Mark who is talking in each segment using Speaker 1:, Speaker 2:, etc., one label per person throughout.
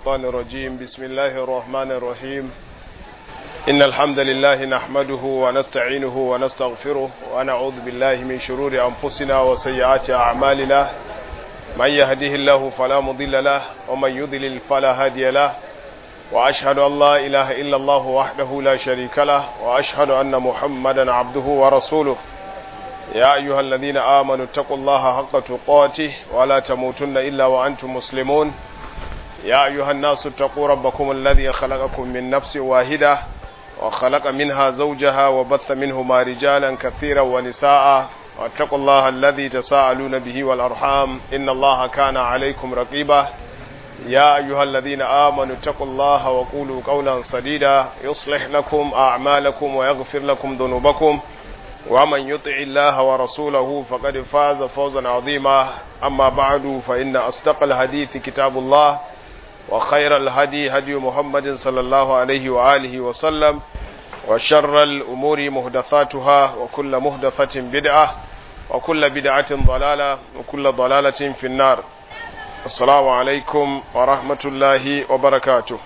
Speaker 1: الشيطان الرجيم بسم الله الرحمن الرحيم إن الحمد لله نحمده ونستعينه ونستغفره ونعوذ بالله من شرور أنفسنا وسيئات أعمالنا من يهده الله فلا مضل له ومن يضلل فلا هادي له وأشهد أن لا إله إلا الله وحده لا شريك له وأشهد أن محمدا عبده ورسوله يا أيها الذين آمنوا اتقوا الله حق تقاته ولا تموتن إلا وأنتم مسلمون يا أيها الناس اتقوا ربكم الذي خلقكم من نفس واحدة وخلق منها زوجها وبث منهما رجالا كثيرا ونساء واتقوا الله الذي تساءلون به والأرحام إن الله كان عليكم رقيبا يا أيها الذين آمنوا اتقوا الله وقولوا قولا سديدا يصلح لكم أعمالكم ويغفر لكم ذنوبكم ومن يطع الله ورسوله فقد فاز فوزا عظيما أما بعد فإن أصدق الحديث كتاب الله وخير الهدي هدي محمد صلى الله عليه وآله وسلم وشر الأمور مهدثاتها وكل مهدثة بدعة وكل بدعة ضلالة وكل ضلالة في النار السلام عليكم ورحمة الله وبركاته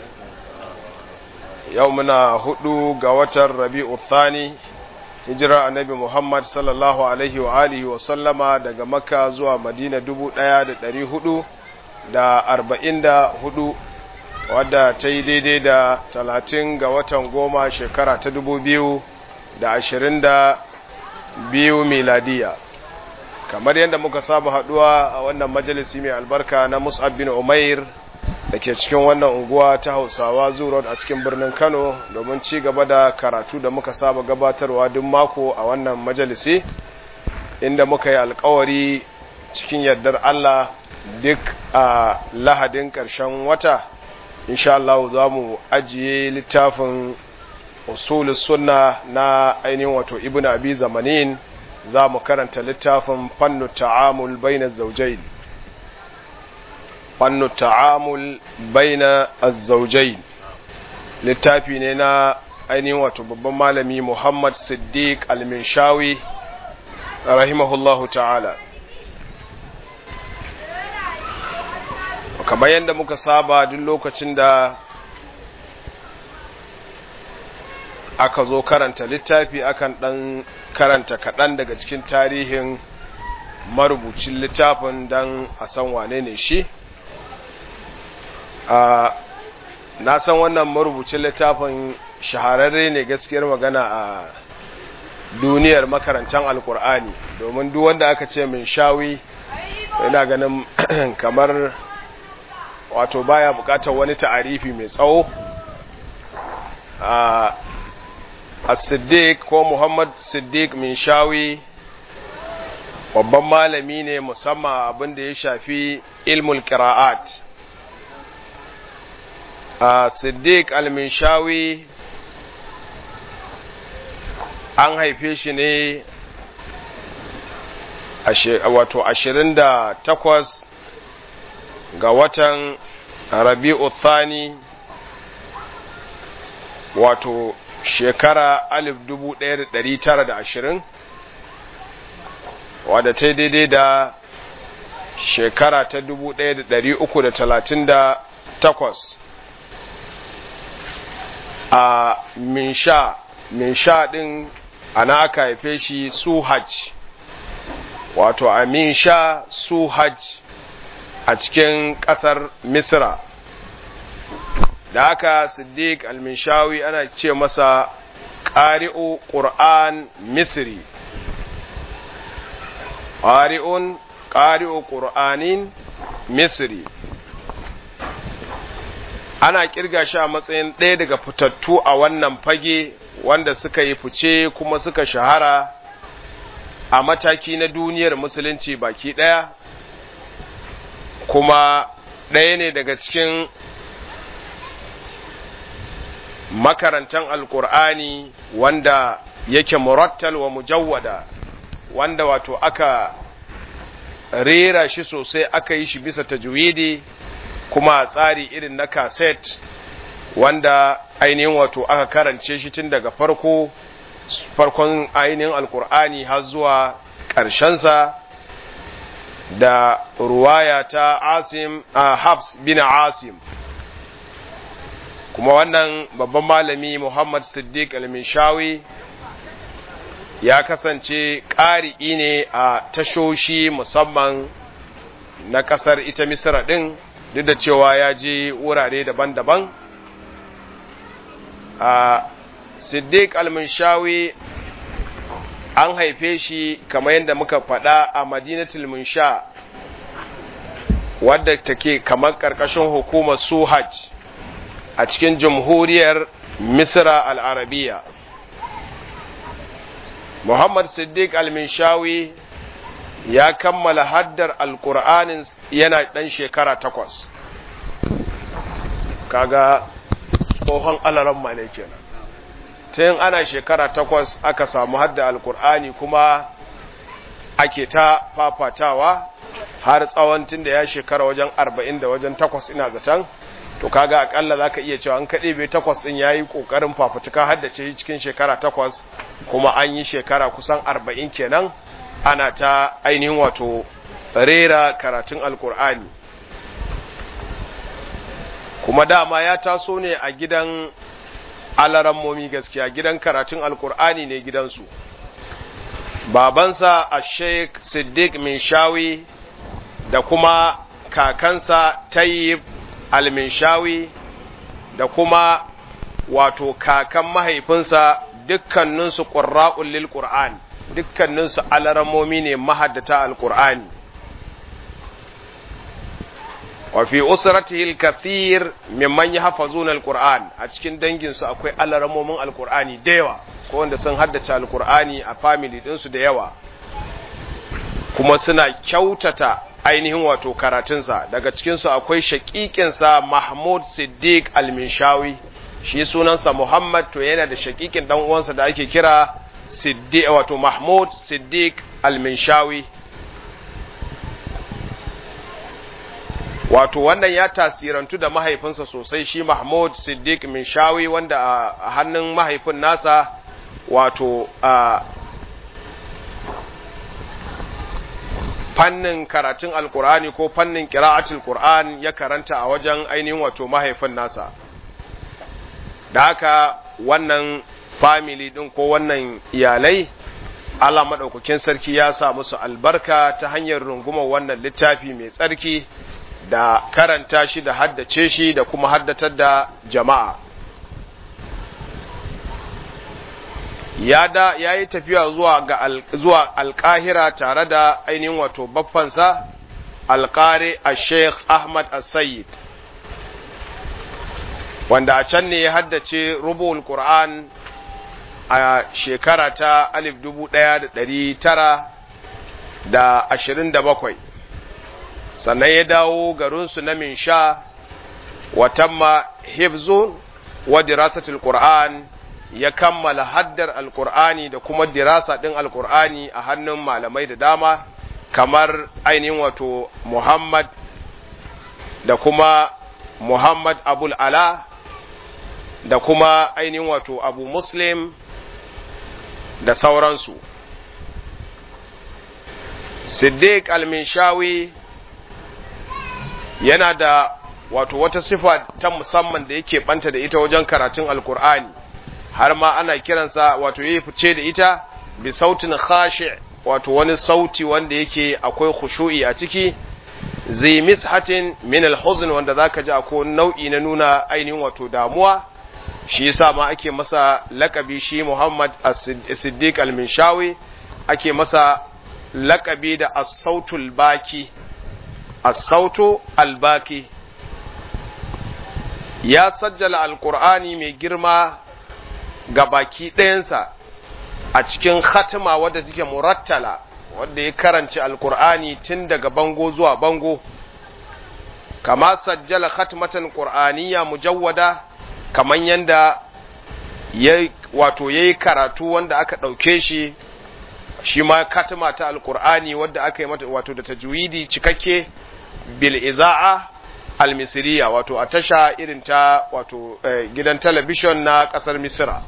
Speaker 1: يومنا هدو قوة الربيع الثاني hijira annabi Muhammad sallallahu alaihi wa alihi wa sallama daga Makka zuwa Madina dubu ɗaya da ɗari hudu da arba'in da hudu wadda ta yi daidai da talatin ga watan goma shekara ta dubu biyu da ashirin da biyu miladiya kamar yadda muka saba haɗuwa a wannan majalisi mai albarka na Mus'ab bin Umair da ke cikin wannan unguwa ta hausawa zuwa a cikin birnin kano domin ci gaba da karatu da muka saba gabatarwa duk mako a wannan majalisi inda muka yi alkawari cikin yardar allah duk a lahadin ƙarshen wata insha Allah za mu ajiye littafin usulus sunna na ainihin wato ibn abi zamanin za mu karanta littafin fannu ta'amul bainaz zawjayn fannu ta'amul baina azzaujain littafi ne na ainihin wato babban malami Muhammad Siddiq al-Minshawi rahimahullahu ta'ala kamar yadda muka saba duk lokacin da aka zo karanta littafi akan dan karanta kaɗan daga cikin tarihin marubucin littafin don a san wane ne shi Uh, na san wannan marubucin littafin shahararre ne gaskiyar magana a duniyar makarantar alkur'ani domin duk wanda aka ce min shawi yana ganin kamar wato baya bukatar wani ta'arifi mai tsawo uh, a siddiq ko muhammad siddiq min shawi babban malami ne musamman abin da ya shafi ilmul qira'at Uh, Siddiq al-Minshawi an haife shi ne wato ashirin da takwas ga watan Rabi'u Thani wato shekara alif dubu ɗaya da ɗari tara da ashirin wadda ta daidai da shekara ta dubu ɗaya da ɗari uku da talatin da takwas a minsha minsha din ana aka haife shi suhaj wato a minsha suhaj a cikin ƙasar misra da aka siddiq al-minshawi ana ce masa ƙari'u ƙur'an misri ƙari'un ƙari'u ƙur'anin misri ana kirga shi a matsayin ɗaya daga fitattu a wannan fage wanda suka yi fice kuma suka shahara a mataki na duniyar musulunci baki ɗaya kuma ɗaya ne daga cikin makarantan alkur'ani wanda yake murattal wa mujawwada wanda wato aka rera shi sosai aka yi shi bisa tajwidi kuma tsari irin na kaset wanda ainihin wato aka karance shi tun daga farko farkon ainihin alkur'ani har zuwa ƙarshensa da ruwaya ta asim a hafs bin asim kuma wannan babban malami Muhammad Siddiq al-Minshawi ya kasance ƙari'i ne a tashoshi musamman na ƙasar ita Misra ɗin duk da cewa ya je wurare daban-daban a Siddiq al-Minshawi an haife shi kamar yadda muka faɗa a Madinatul Munsha wadda take kamar ƙarƙashin hukumar Suhaj a cikin jamhuriyar Misra al-Arabiya Muhammad Siddiq al-Minshawi ya kammala haddar alkur'anin yana ɗan shekara takwas kaga tsohon alaran ne kenan ta yin ana shekara takwas aka samu hadda alkur'ani kuma ake ta fafatawa har tsawon tun da ya shekara wajen arba'in da wajen takwas ina zaton to kaga akalla za ka iya cewa an kaɗe bai takwas ɗin ya yi ƙoƙarin fafutuka haddace cikin shekara takwas kuma an yi shekara kusan arba'in kenan ana ta ainihin wato rera karatun alkur'ani kuma dama ya taso ne a gidan alarammomi gaskiya gidan karatun alkur'ani ne gidansu babansa a sheik siddiq minshawi da kuma kakansa tayyib al-minshawi da kuma wato kakan mahaifinsa dukkaninsu ƙurra'un lil ƙur'an dukkaninsu alaramomi ne mahaddata alƙur'ani wa fi usratihi al-kathir mimman yahfazuna al-qur'an a cikin danginsu akwai alaramomin al-qur'ani da yawa ko wanda sun haddace al-qur'ani a family ɗinsu da yawa kuma suna kyautata ainihin wato karatunsa daga cikinsu akwai shaƙiƙinsa mahmud siddiq al-minshawi shi sunansa muhammad to yana da shaƙiƙin ɗan uwansa da ake kira siddiq wato mahmud siddiq al-minshawi wato wannan ya tasirantu da mahaifinsa sosai shi mahmud siddiq minshawi wanda a hannun mahaifin nasa wato a fannin karatun alkur'ani ko fannin kira'atul qur'an ya karanta a wajen ainihin wato mahaifin nasa da haka wannan family din ko wannan iyalai Allah madaukakin sarki ya sa musu albarka ta hanyar rungumar wannan littafi mai tsarki da karanta shi da haddace shi da kuma haddatar da jama'a ya da ya yi tafiya zuwa ga al, zuwa alƙahira tare da ainihin wato baffansa alƙari a sheikh ahmad as-sayyid wanda a can ne ya haddace rubul qur'an a shekara ta alif dubu ɗaya da ɗari tara da ashirin da bakwai sannan ya dawo garinsu na minsha watamma hifzun wa dirasatul qur'an ya kammala haddar alqur'ani da kuma dirasa din alqur'ani a hannun malamai da dama kamar ainihin wato Muhammad da kuma Muhammad Abul Ala da kuma ainihin wato Abu Muslim da sauransu Siddiq al-Minshawi yana da wato wata sifa ta musamman da yake banta da ita wajen karatun alkur'ani har ma ana kiransa wato yayi fice da ita bi sautin khashi wato wani sauti wanda yake akwai khushu'i a ciki zai mishatin min alhuzn wanda zaka ji akwai nau'i na nuna ainihin wato damuwa shi yasa ma ake masa lakabi shi Muhammad as-Siddiq al-Minshawi ake masa lakabi da as-sautul baki as-sautu al-baki ya sajjala alkur'ani mai girma ga baki ɗayansa a cikin khatima wadda take murattala wadda ya karanci alkur'ani tun daga bango zuwa bango kama sajjala khatmatan qur'aniyya mujawwada kaman yanda ya wato yayi karatu wanda aka ɗauke shi shi ma katima ta alkur'ani wadda aka yi mata wato da tajwidi cikakke bil iza'a al-misriya wato a tasha irin ta wato eh, gidan talabishin na kasar misira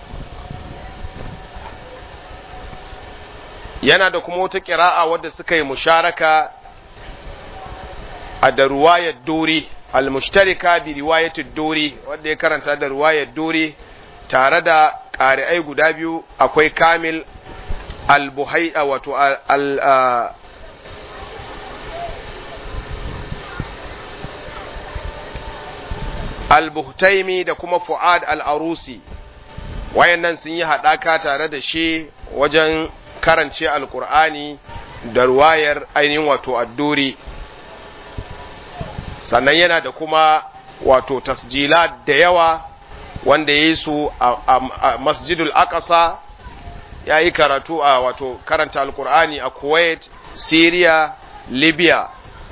Speaker 1: yana da kuma wata kira'a wadda suka yi musharaka a da ruwayar duri al-mushtarika bi riwayatid duri wanda ya karanta da riwayar duri tare da ƙari'ai guda biyu akwai kamil al-buhaida wato al al-buhtaimi da kuma fu'ad al-arusi wayannan sun yi haɗaka tare da shi wajen karance alkur'ani da ruwayar ainihin wato adduri sannan yana da kuma wato tasjila da yawa wanda ya yi su a masjidul aqsa ya yi karatu a wato karanta alkur'ani a kuwait syria libya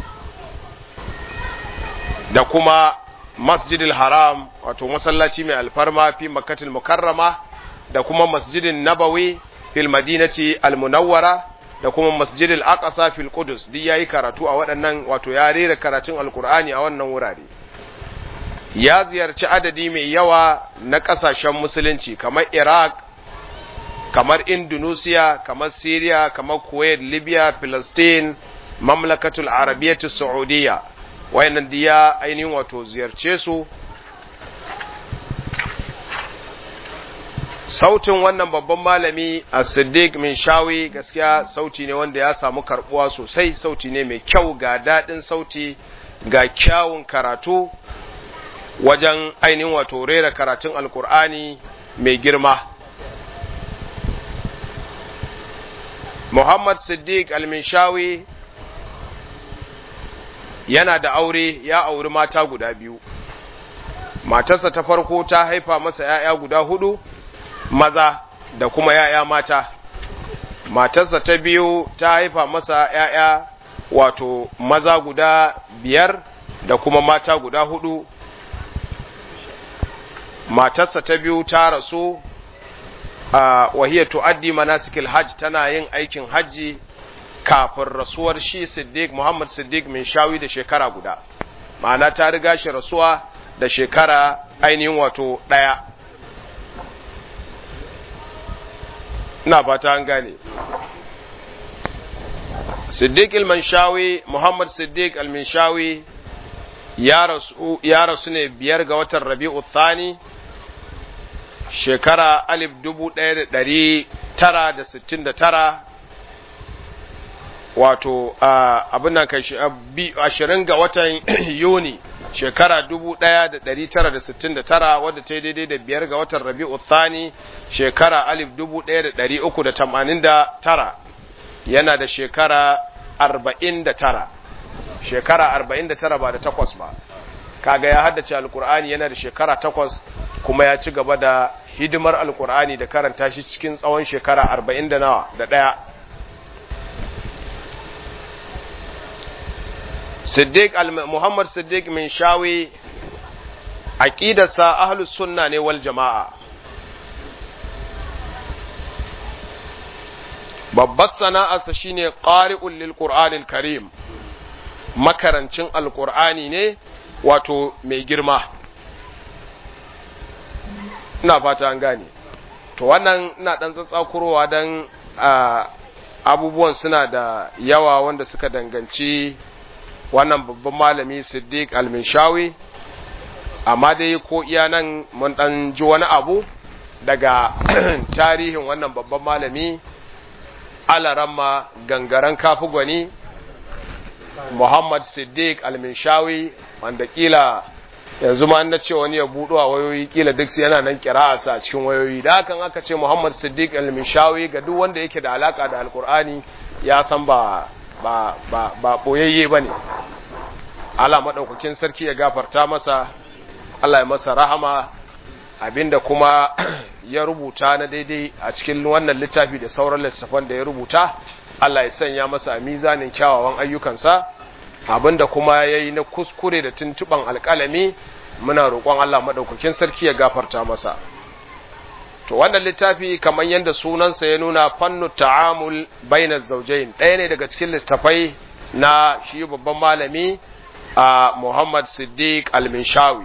Speaker 1: da kuma masjidil haram wato masallaci mai alfarma fi makkatul mukarrama da kuma masjidin nabawi fil madinati almunawwara da kuma masjidil aqsa fil qudus duk yayi karatu a waɗannan wato ya rera karatun alqur'ani a wannan wurare ya ziyarci adadi mai yawa na ƙasashen musulunci kamar iraq kamar indonesia kamar syria kamar kuwait libya palestine mamlakatul arabiyyatu saudiya wayannan da ya ainihin wato ziyarce su sautin wannan babban malami a siddiq min shawi gaskiya sauti ne wanda ya samu karbuwa sosai sauti ne mai kyau ga daɗin sauti ga kyawun karatu wajen ainihin wato rera karatun alkur'ani mai girma muhammad siddiq al-minshawi yana da aure ya auri mata guda biyu matarsa ta farko ta haifa masa ‘ya'ya guda hudu maza da kuma ‘ya'ya mata matarsa ta biyu ta haifa masa ‘ya'ya wato maza guda biyar da kuma mata guda hudu matarsa ta biyu ta rasu a wahiyar tu'addi manasikil hajj tana yin aikin hajji kafin rasuwar shi Siddiq Muhammad Siddiq min shawi da shekara guda ma'ana ta riga shi rasuwa da shekara ainihin wato ɗaya ina fata an gane Siddiq al-Manshawi Muhammad Siddiq al-Manshawi ya rasu ya rasu ne biyar ga watan Rabi'u Thani shekara alif dubu ɗaya da ɗari tara da sittin da tara wato abin nan kai ashirin ga watan yuni shekara dubu ɗaya da ɗari tara da sittin da tara wadda ta yi daidai da biyar ga watan rabi'u thani shekara alif dubu ɗaya da ɗari uku da tamanin da tara yana da shekara arba'in da tara shekara arba'in da tara ba da takwas ba kaga ya haddace alkur'ani yana da shekara takwas kuma ya ci gaba da hidimar alkur'ani da karanta shi cikin tsawon shekara arba'in da nawa da ɗaya Siddiq Muhammad Siddiq min shawi aqidarsa ahlus sunna ne wal jama'a babbar sana'arsa shine qari'ul lil qur'anil karim makarancin alqur'ani ne wato mai girma ina fata an gane to wannan ina dan tsatsakurowa dan abubuwan suna da yawa wanda suka danganci wannan babban malami siddiq al-minshawi amma dai ko iya nan mun dan ji wani abu daga tarihin wannan babban malami alaramma gangaren kafi gwani muhammad siddiq al-minshawi wanda kila yanzu ma na ce wani ya buɗo a wayoyi kila duk yana nan kira a cikin wayoyi da hakan aka ce muhammad siddiq al-minshawi ga duk wanda yake da alaka da alkur'ani ya san ba ba ba ba boyayye bane Allah madaukakin sarki ya gafarta masa Allah ya masa rahama abinda kuma ya rubuta na daidai a cikin wannan littafi da sauran littafan da ya rubuta Allah ya sanya masa a mizanin kyawawan ayyukansa abinda kuma yayi na kuskure da tuntuban alƙalami muna roƙon Allah madaukakin sarki ya gafarta masa to wannan littafi kamar yadda sunansa ya nuna fannu ta'amul bainaz zawjayn ɗaya ne daga cikin littafai na shi babban malami a Muhammad Siddiq Al-Minshawi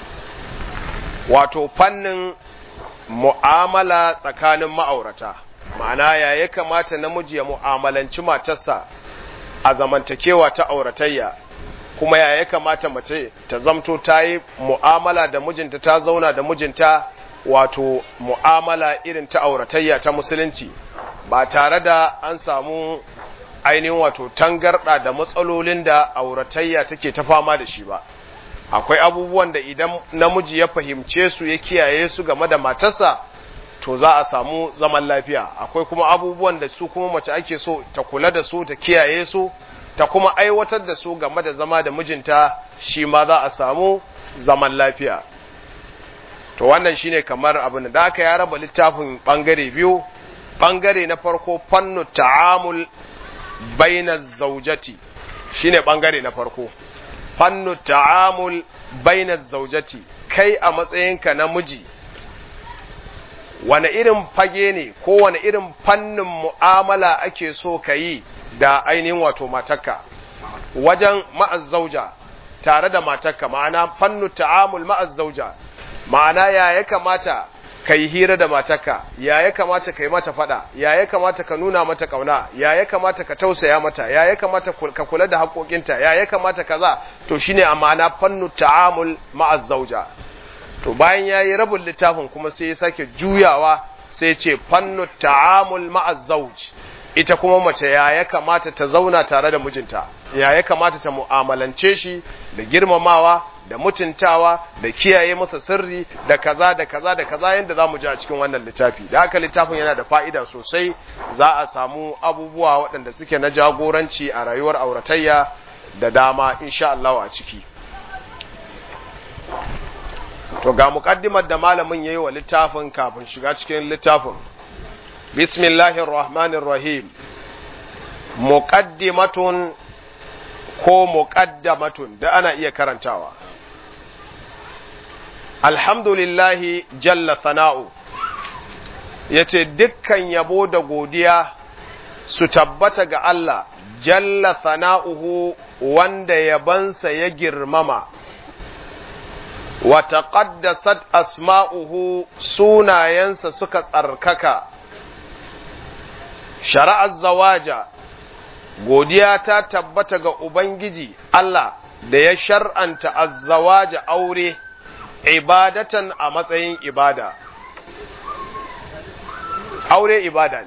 Speaker 1: wato fannin mu'amala tsakanin ma'aurata ma'ana ya ya kamata namiji ya mu'amalanci matarsa a zamantakewa ta auratayya kuma ya ya kamata mace ta zamto ta yi mu'amala da mijinta ta zauna da mijinta wato mu'amala irin ta auratayya ta musulunci ba tare da an samu ainihin wato tangarɗa da matsalolin da auratayya take ta fama da shi ba akwai abubuwan da idan namiji ya fahimce su ya kiyaye su game da matarsa to za a samu zaman lafiya akwai kuma abubuwan da su kuma mace ake so ta kula da su ta kiyaye su ta kuma aiwatar da su game da zama da mijinta shi ma za a samu zaman lafiya to wannan shine kamar abin da aka ya raba littafin bangare biyu bangare na farko fannu ta'amul baina zaujati shine bangare na farko fannu ta'amul baina zaujati kai a matsayinka na miji wani irin fage ne ko wani irin fannin mu'amala ake so ka yi da ainihin wato matakka wajen ma'azzauja tare da matakka ma'ana fannu ta'amul ma'azzauja ma'ana ya ya kamata ka yi hira da matakka ya ya kamata ka yi mata fada ya ya kamata ka nuna mata kauna ya ya kamata ka tausaya mata ya ya kamata ka kula da haƙoƙinta ya ya kamata kaza to shine a ma'ana fannu ta'amul ma'azzauja to bayan ya yi rabin littafin kuma sai ya sake juyawa sai ce fannu ta'amul ma'azzauj ita kuma mace ya ya kamata ta zauna tare da mijinta ya ya kamata ta mu'amalance shi da girmamawa da mutuntawa da kiyaye masa sirri da kaza da kaza da kaza yadda za mu ji a cikin wannan littafi da haka littafin yana da fa'ida sosai za a samu abubuwa waɗanda suke na jagoranci a rayuwar auratayya da dama insha Allah a ciki to ga muƙaddimar da malamin yayi wa littafin kafin shiga cikin littafin bismillahir rahmanir rahim muqaddimatun ko muqaddamatun da ana iya karantawa alhamdulillahi jalla sana'u yace dukkan yabo da godiya su tabbata ga Allah jalla sana'uhu wanda yabansa ya girmama wa taqaddasat asma'uhu sunayensa suka tsarkaka shara'ar zawaja godiya ta tabbata ga Ubangiji Allah da ya shar'anta azzawaja aure ibadatan a matsayin ibada aure ibada ne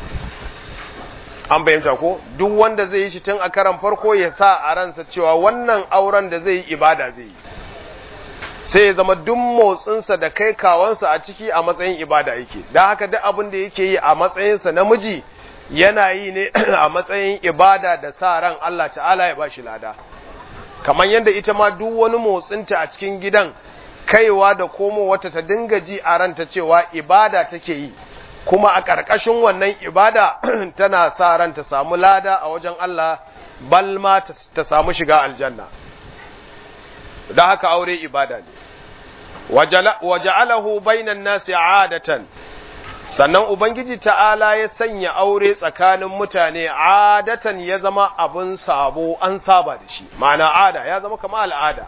Speaker 1: an fahimta ko duk wanda zai yi shi tun a karan farko ya sa a ransa cewa wannan auren da zai yi ibada zai yi sai ya zama duk motsinsa da kai kawansa a ciki a matsayin ibada yake da haka duk abin da yake yi a matsayinsa namiji yana yi ne a matsayin ibada da sa ran Allah ta'ala ya bashi lada kamar yadda ita ma duk wani motsinta a cikin gidan kaiwa da komo wata ta dinga ji a ranta cewa ibada take yi kuma a ƙarƙashin wannan ibada tana sa ran ta samu lada a wajen Allah balma ta samu shiga aljanna da haka aure ibada ne waja'alahu bainan nasi adatan sannan ubangiji ta'ala ya sanya aure tsakanin mutane adatan ya zama abin sabo an saba da shi ma'ana ada ya zama kama al'ada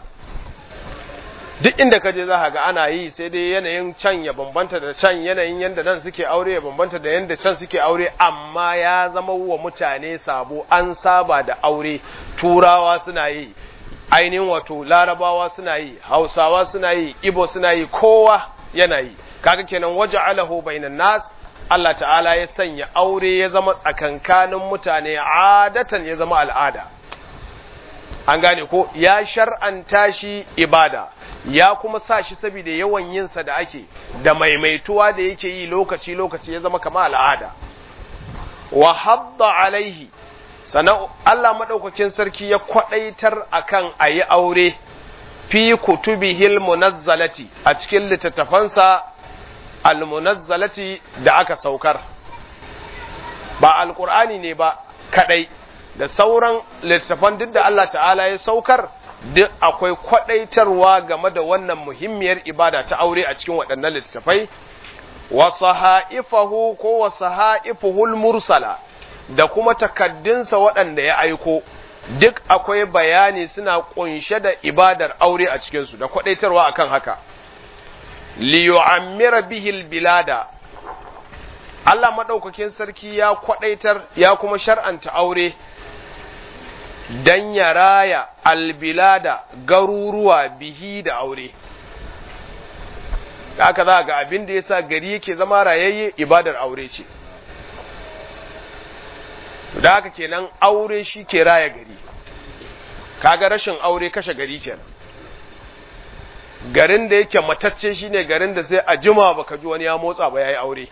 Speaker 1: duk inda ka je za ga ana yi sai dai yanayin can ya bambanta da can yanayin yadda nan suke aure ya bambanta da yadda can suke aure amma ya zama wa mutane sabo an saba da aure turawa suna yi ainihin wato larabawa suna yi hausawa suna yi ibo suna yi kowa yana yi kaga kenan waje alahu bainan nas Allah ta'ala ya sanya aure ya zama tsakankanin mutane adatan ya zama al'ada an gane ko ya shar'anta shi ibada ya kuma sa shi saboda yawan yinsa da ake da maimaituwa da yake yi lokaci lokaci ya zama kama al'ada wa hadda alaihi sannan Allah maɗaukakin sarki ya kwaɗaitar akan a yi aure fi kutubihil munazzalati a cikin littattafansa almunazzalati da aka saukar ba alkur'ani ne ba kadai da sauran littattafan duk da Allah ta'ala ya saukar duk akwai kwaɗaitarwa game da wannan muhimmiyar ibada ta aure a cikin waɗannan littattafai wa sahaifahu ko wa sahaifuhul mursala da kuma takaddunsa waɗanda ya aiko duk akwai bayani suna ƙunshe da ibadar aure a cikinsu da kwaɗaitarwa akan haka liyu'ammira bihil bilada Allah maɗaukakin sarki ya kwaɗaitar ya kuma shar'anta aure don ya raya albilada garuruwa bihi da aure. Da aka za ga abin da ya sa gari yake zama rayayye ibadar aure ce. Da haka kenan aure shi ke raya gari, kaga rashin aure kashe gari kenan. Garin da yake matacce shine garin da sai a jima baka ji wani ya motsa ba ya yi aure.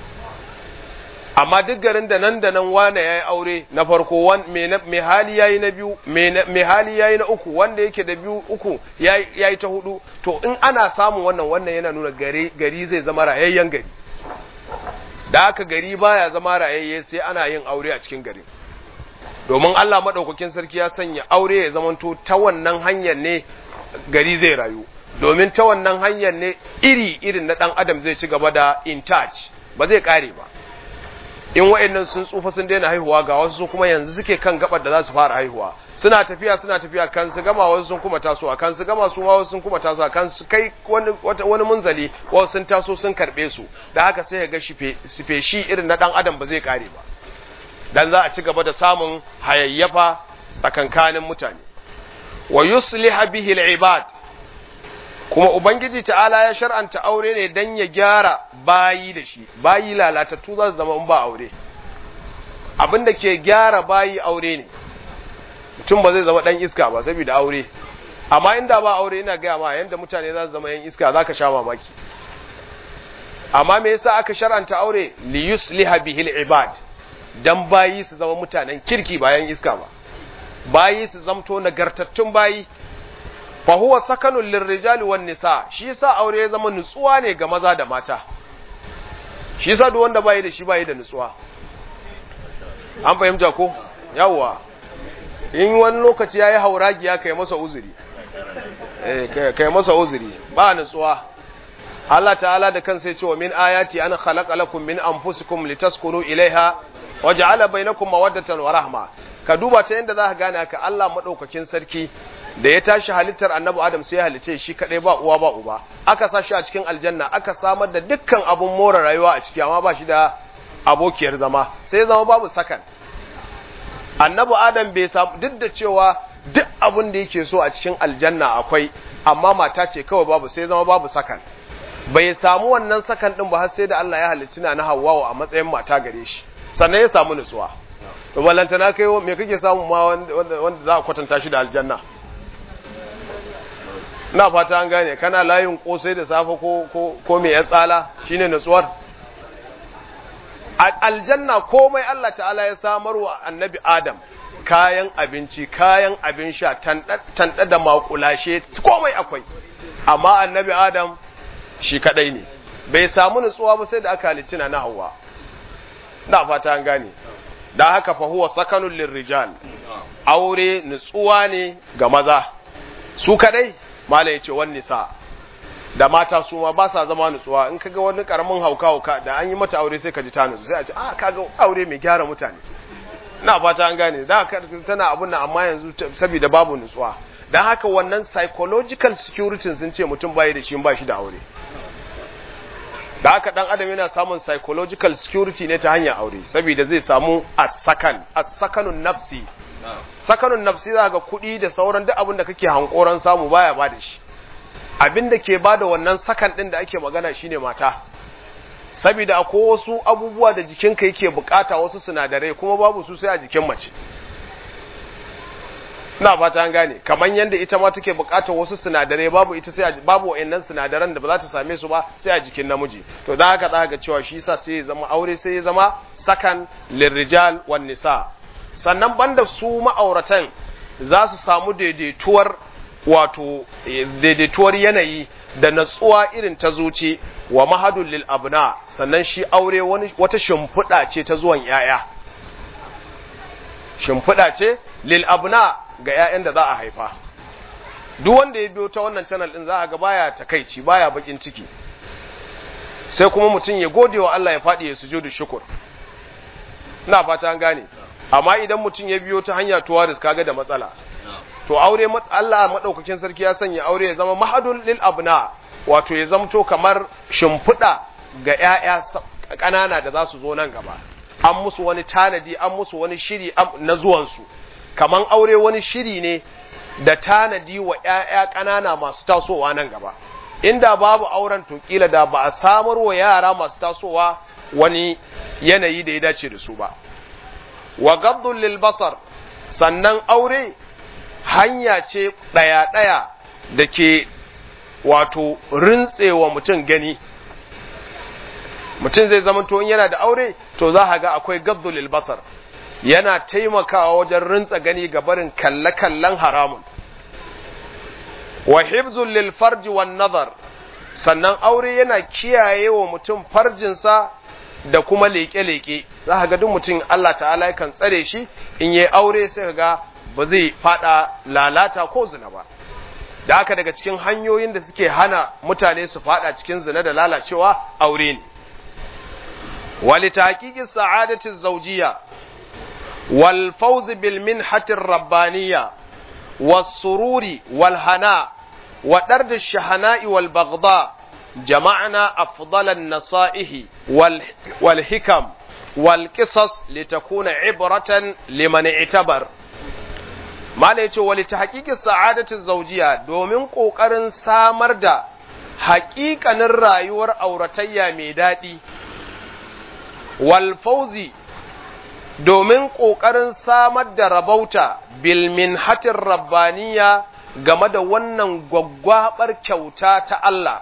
Speaker 1: amma duk garin da nan da nan wane ya yi aure na farko mai hali ya yi na biyu mai hali ya yi na uku wanda yake da biyu uku ya yi ta hudu to in ana samun wannan wannan yana nuna gari zai zama rayayyen gari da haka gari baya zama rayayye sai ana yin aure a cikin gari domin Allah maɗaukakin sarki ya sanya aure ya zamanto ta wannan hanyar ne gari zai rayu domin ta wannan hanyar ne iri irin na ɗan adam zai ci gaba da in touch ba zai ƙare ba in wa'annan sun tsufa sun daina haihuwa ga wasu kuma yanzu suke kan gabar da za su fara haihuwa suna tafiya suna tafiya kan su gama wasu sun kuma tasowa kan su gama su ma wasu sun kuma tasowa kan su kai wani wani munzali wasu sun taso sun karbe su da haka sai ga shi shi irin na dan adam ba zai kare ba dan za a ci gaba da samun hayayyafa tsakankanin mutane wa yusliha bihi al-ibad kuma Ubangiji ta'ala ya shar'anta aure ne don ya gyara bayi da shi, bayi lalatattu za su zama in ba aure. Abin da ke gyara bayi aure ne, mutum ba zai zama ɗan iska ba saboda aure, amma inda ba aure ina gaya ma yadda mutane za su zama yan iska za ka sha mamaki. Amma me yasa aka shar'anta aure li yusliha bihil ibad dan bayi su zama mutanen kirki bayan iska ba. Bayi su zamto nagartattun bayi fa huwa sakanun lirrijali wan nisa shi yasa aure ya zama nutsuwa ne ga maza da mata shi yasa duk wanda bai da shi bai da nutsuwa an fahimta ko yawa in wani lokaci yayi hauragiya kai masa uzuri eh kai masa uzuri ba nutsuwa Allah ta'ala da kansa ya ce wa min ayati an khalaqa lakum min anfusikum litaskunu ilaiha waja'ala bainakum mawaddatan wa rahma ka duba ta yadda za ka gane haka Allah madaukakin sarki da ya tashi halittar annabi Adam sai ya halice shi kadai ba uwa ba uba aka sa shi a cikin aljanna aka samar da dukkan abun more rayuwa a ciki amma ba shi da abokiyar zama sai zama babu sakan annabi Adam bai samu duk da cewa duk abun da yake so a cikin aljanna akwai amma mata ce kawai babu sai zama babu sakan bai samu wannan sakan din ba har sai da Allah ya halicci na Hawwa a matsayin mata gare shi sannan ya samu nutsuwa to ballantana kai me kake samu ma wanda za a kwatanta shi da aljanna na fata an gane kana layin kosai da safe ko ko ko me ya tsala shine nutsuwar aljanna komai Allah ta'ala ya samar wa annabi Adam kayan abinci kayan abin sha tanda da makulashe komai akwai amma annabi Adam shi kadai ne bai samu nutsuwa ba sai da aka halicci na Hawwa na fata an gane da haka fa huwa sakanul lirrijal aure nutsuwa ne ga maza su kadai mala yace wan nisa da mata su ma ba sa zama nutsuwa in kaga wani karamin hauka hauka da an yi mata aure sai ka ji ta nutsu sai a ce ah kaga aure mai gyara mutane na fata an gane da tana abun nan amma yanzu saboda babu nutsuwa dan haka wannan psychological security sun ce mutum bai da shi ba shi da aure da haka dan adam yana samun psychological security ne ta hanyar aure saboda zai samu as-sakan as-sakanun nafsi sakanun nafsi za ga kuɗi da sauran duk abin da kake hankoran samu baya ba da shi abin da ke ba da wannan sakan ɗin da ake magana shine mata saboda akwai wasu abubuwa da jikinka yake bukata wasu sinadarai kuma babu su sai a jikin mace na fata an gane kamar yadda ita ma take bukatar wasu sinadarai babu ita sai babu wayannan sinadaran da ba za ta same su ba sai a jikin namiji to da haka za ga cewa shi yasa sai ya zama aure sai ya zama sakan lirrijal wan nisa sannan banda su ma'auratan za su samu daidaituwar wato daidaituwar yanayi da natsuwa irin ta zuci wa mahadul lil abna sannan shi aure wani wata shimfiɗa ce ta zuwan yaya shimfiɗa ce lil abna ga yayan da za a haifa duk wanda ya biyo ta wannan channel din za a ga baya takaici baya bakin ciki sai kuma mutum ya gode wa Allah ya faɗi ya sujudu shukur ina fata an gane amma idan mutum ya biyo ta hanya tuwaris kaga da matsala to aure Allah madaukakin sarki ya sanya aure ya zama mahadul lil abna wato ya zamto kamar shimfiɗa ga ƴaƴa ƙanana da za su zo nan gaba an musu wani tanadi an musu wani shiri na zuwansu kaman aure wani shiri ne da tanadi wa ‘ya'ya ƙanana masu tasowa nan gaba inda babu auren to kila da ba a samar wa yara masu tasowa wani yanayi da ya dace da su ba wa gabdun lil basar sannan aure hanya ce ɗaya-ɗaya da ke wato rintsewa mutum gani mutum zai zama to yana da aure to za a ga akwai gabdun lil basar yana taimakawa wajen rintsa gani ga barin kalle-kallen haramun wa hibzun lil farji wan nazar sannan aure yana kiyaye wa mutum farjinsa da kuma leƙe-leƙe za ka ga duk mutum Allah ta'ala yakan tsare shi in yi aure sai ka ga ba zai fada lalata ko zina ba da haka daga cikin hanyoyin da suke hana mutane su fada cikin zina da lalacewa aure ne wali taqiqi sa'adati zawjiyya wal fawz bil minhati rabbaniyya was sururi wal hana wa dard ash shahana'i wal baghda جمعنا أفضل النصائح والحكم والقصص لتكون عبرة لمن اعتبر ما ليتو ولتحقيق السعادة الزوجية دومين قوقرن سامر دا حقيقة الرأيور أورتيا ميدادي والفوزي domin ƙoƙarin samar da rabauta bilminhatin rabbaniya game da wannan gwaggwabar kyauta ta Allah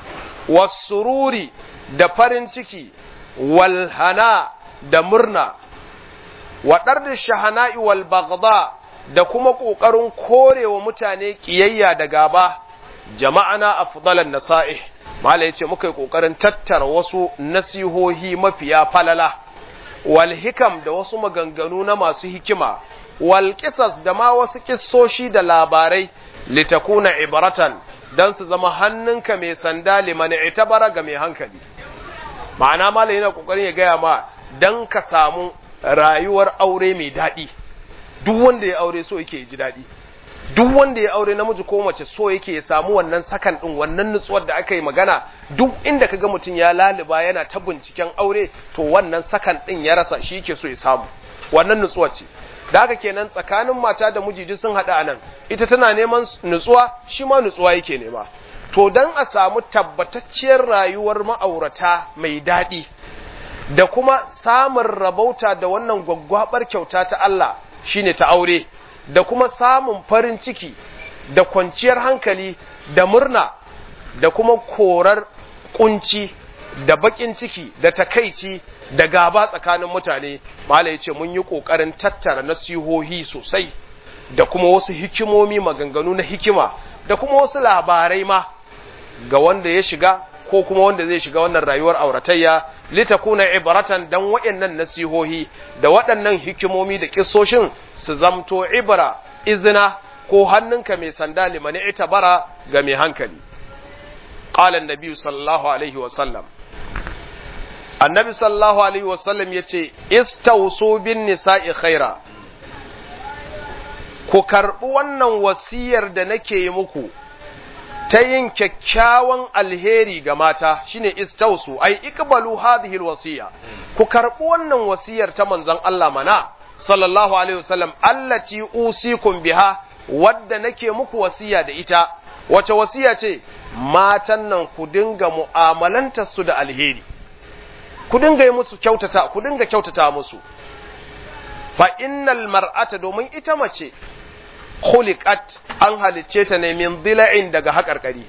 Speaker 1: wasururi da farin ciki walhana da murna waɗar da shahana'i wal bagda da kuma ƙoƙarin korewa mutane ƙiyayya da gaba jama'ana afdalan nasa'ih mala yace muka yi ƙoƙarin tattara wasu nasihohi mafiya falala wal hikam da wasu maganganu na masu hikima wal qisas da ma wasu kissoshi da labarai litakuna ibaratan don su zama hannunka mai sanda liman itabara ga mai hankali ma'ana malai yana kokarin ya gaya ma dan ka samu rayuwar aure mai daɗi duk wanda ya aure so yake ji daɗi duk wanda ya aure namiji ko mace so yake ya samu wannan sakan din wannan nutsuwar da aka yi magana duk inda kaga mutum ya laliba yana ta binciken aure to wannan sakan din ya rasa shi yake so ya samu wannan nutsuwar ce da haka kenan tsakanin mata da miji duk sun haɗa anan ita tana neman nutsuwa shi ma nutsuwa yake nema to dan a samu tabbatacciyar rayuwar ma'aurata mai daɗi da kuma samun rabauta da wannan gwaggwabar kyauta ta Allah shine ta aure da kuma samun farin ciki da kwanciyar hankali da murna da kuma korar kunci da bakin ciki da takaici da gaba tsakanin mutane malai ce mun yi ƙoƙarin tattara nasihohi sosai da kuma wasu hikimomi maganganu na hikima da kuma wasu labarai ma ga wanda ya shiga ko kuma wanda zai shiga wannan rayuwar auratayya litakuna ibratan dan waɗannan nasihohi da waɗannan hikimomi da kissoshin su zamto ibra izina ko hannunka mai sanda limani itabara ga mai hankali qala annabi sallallahu alaihi wa sallam annabi sallallahu alaihi wa sallam yace istawsu bin nisa'i khaira ku karbi wannan wasiyar da nake yi muku ta yin kyakkyawan alheri ga mata shine istausu ai ikbalu hadhihi alwasiya ku karbi wannan wasiyar ta manzon Allah mana sallallahu alaihi wasallam allati usikum biha wadda nake muku wasiya da ita wace wasiya ce matan nan ku dinga mu'amalanta su da alheri ku dinga yi musu kyautata ku dinga kyautata musu fa innal mar'ata domin ita mace khuliqat an halicce ta ne min dila'in daga haƙarƙari